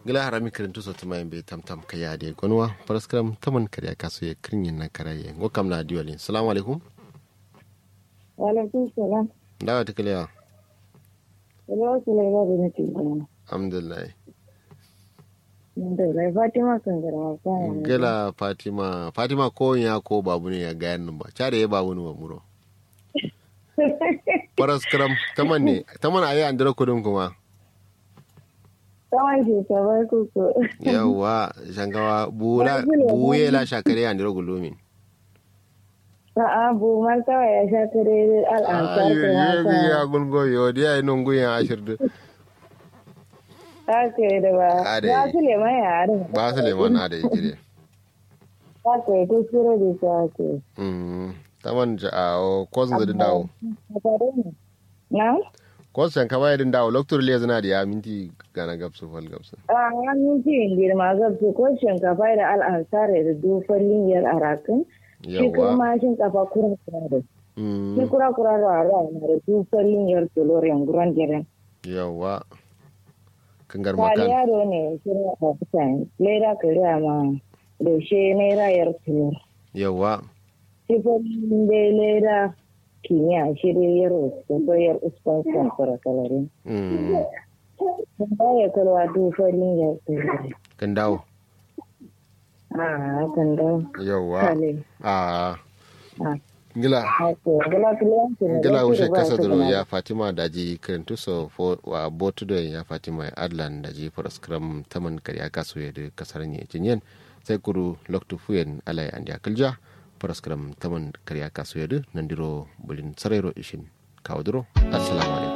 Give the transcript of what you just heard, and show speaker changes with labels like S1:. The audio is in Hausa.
S1: gila harami kirintu so tuma be tam tam kaya de gonwa paraskram taman kariya kaso ye kirin na karaye ngo kam na diwali assalamu alaikum
S2: wa alaikum salam
S1: dawa tikalewa
S2: Hello, Sulaiman bin Tijjani.
S1: alhamdulillah
S2: Alhamdulillah, Fatima kan garma kan.
S1: gila fatima fatima ko ya ko babu ne ya gayan nan ba care ya babu ne ba muro paraskram taman ne taman ayi andira kudin kuma
S2: Tsawon shekarar kuku.
S1: yawa shangawa bula buye la shakare andira gulumin
S2: A'a, bu ma kawai ya sha kare al'ansar ta
S1: ayo
S2: mata.
S1: ya gungo yo dia ino nguya ashirdu
S2: Haka yi da ba.
S1: Ade.
S2: Ba su leman yare.
S1: ba su leman ada jire
S2: Haka yi kuskure da shi haka yi.
S1: mm taman ja o kozun da dawo
S2: Na?
S1: kozun ka bayar dawo loktur le zana da ya minti gana gabsu fal gabsu
S2: A hannun cikin girma gabsu ko shinkafa da al'ansar da dofar liniyar arakan. Shi
S1: yawa
S2: kuma shinkafa kura kura da. Shi
S1: mm
S2: kura kura da ara na da dofar liniyar tolorin guran jiran.
S1: yawa kangar
S2: Kali
S1: makan
S2: yaro ne shirin a kusan lera kariya ma da shi naira yar tulur.
S1: yawa
S2: Sifin da lera kimiyya shirin yaro da koyar uskan samfura kalarin.
S1: mm
S2: Sun baya kalwa dufarin yar tulur.
S1: kan dawo
S2: A hakan da
S1: yawa
S2: kale.
S1: a
S2: A
S1: gila
S2: haka gala kiliyan su ne.
S1: gila
S2: da
S1: wushe
S2: su ba
S1: kasa
S2: su
S1: duro
S2: gana.
S1: ya fatima daji kirintu so fo wa botu da ya fatima adlan daji paraskram taman kariya kaso ya da kasar ne jinyen sai kuru loktu fuyen alai andi akalja paraskram taman kariya kaso ya da nandiro bulin sarero ishin kawo duro assalamu alaikum